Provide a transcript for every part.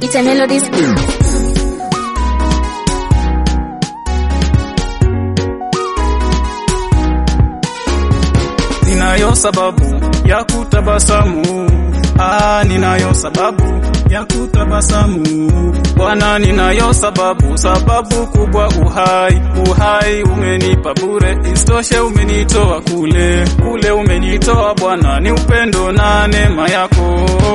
Sweeter Melodies. Ninayo sababu ya kutabasamu, ah, ninayo sababu ya kutabasamu Bwana, ninayo sababu, sababu kubwa, uhai, uhai umenipa bure, isitoshe umenitoa kule, kule umenitoa Bwana, ni upendo na neema yako.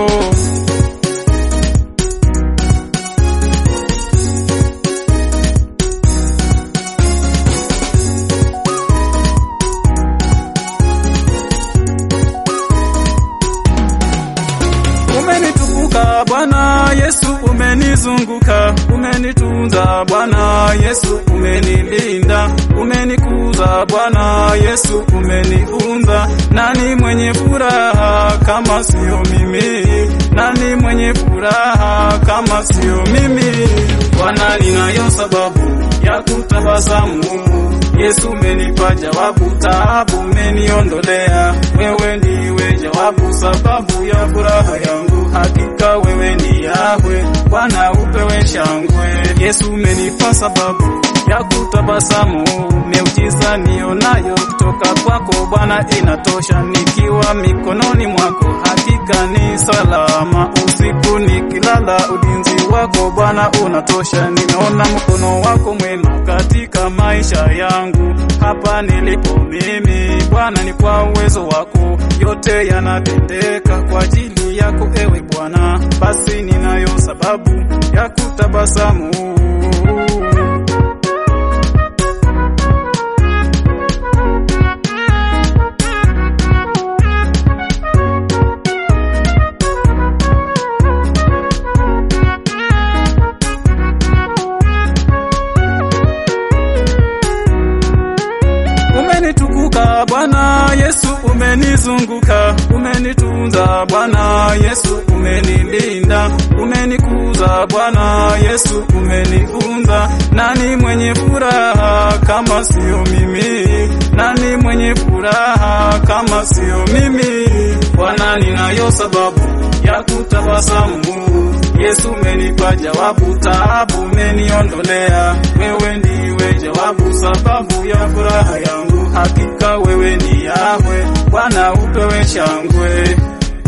Umenitukuka Bwana Yesu, umenizunguka, umenitunza Bwana Yesu, umenilinda, umenikuza Bwana Yesu, umeniunza. Nani mwenye furaha kama sio mimi? Nani mwenye furaha kama sio mimi? Bwana, ninayo sababu ya kutabasamu. Yesu, umenipa jawabu, taabu umeniondolea. Wewe ndiwe jawabu, sababu ya furaha yangu. Hakika wewe ni Yahwe, Bwana upewe shangwe. Yesu, umenipa sababu ya kutabasamu. Miujiza nionayo kutoka kwako Bwana inatosha, nikiwa mikononi mwako hakika ni salama. Usiku nikilala, ulinzi wako Bwana unatosha. Nimeona mkono wako mwema katika maisha yangu, hapa nilipo mimi Bwana, ni kwa uwezo wako, yote yanatendeka kwa ajili yako ewe Bwana. Basi ninayo sababu ya kutabasamu. Umenitukuka Bwana Yesu, umenizunguka, umenitunza Bwana Yesu, umenilinda, umenikuza Bwana Yesu, umeniunza. Nani mwenye furaha kama sio mimi? Nani mwenye furaha kama sio mimi? Bwana, ninayo sababu ya kutabasamu. Yesu, umenipa jawabu, taabu umeniondolea. Wewe ndiwe jawabu, sababu ya furaha yangu. Hakika wewe ni Yahwe, Bwana upewe shangwe.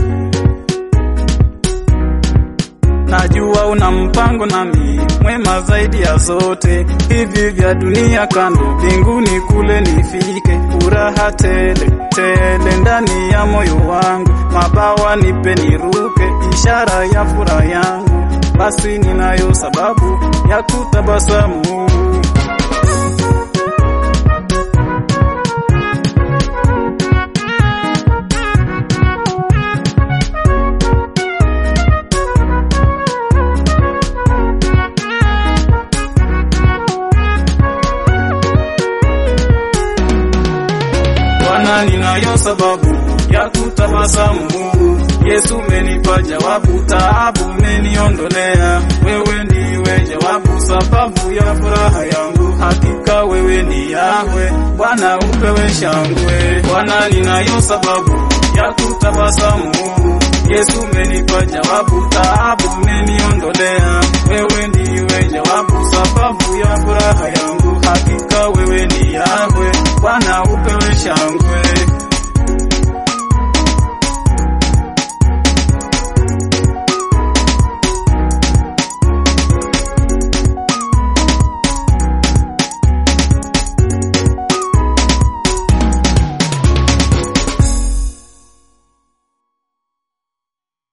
Najua una mpango nami mwema zaidi ya zote, hivi vya dunia kando, mbinguni kule nifike, furaha tele tele ndani ya moyo wangu, mabawa nipe niruke, ishara ya furaha yangu. Basi ninayo sababu ya kutabasamu. Bwana, ninayo sababu ya kutabasamu. Yesu, umenipa jawabu, taabu umeniondolea. Wewe ndiwe jawabu, sababu ya furaha yangu. Hakika wewe ni Yahwe, Bwana upewe shangwe. Bwana, ninayo sababu ya kutabasamu. Yesu, umenipa jawabu, taabu umeniondolea. Wewe ndiwe jawabu, sababu ya furaha yangu. Hakika wewe ni Yahwe, Bwana upewe shangwe.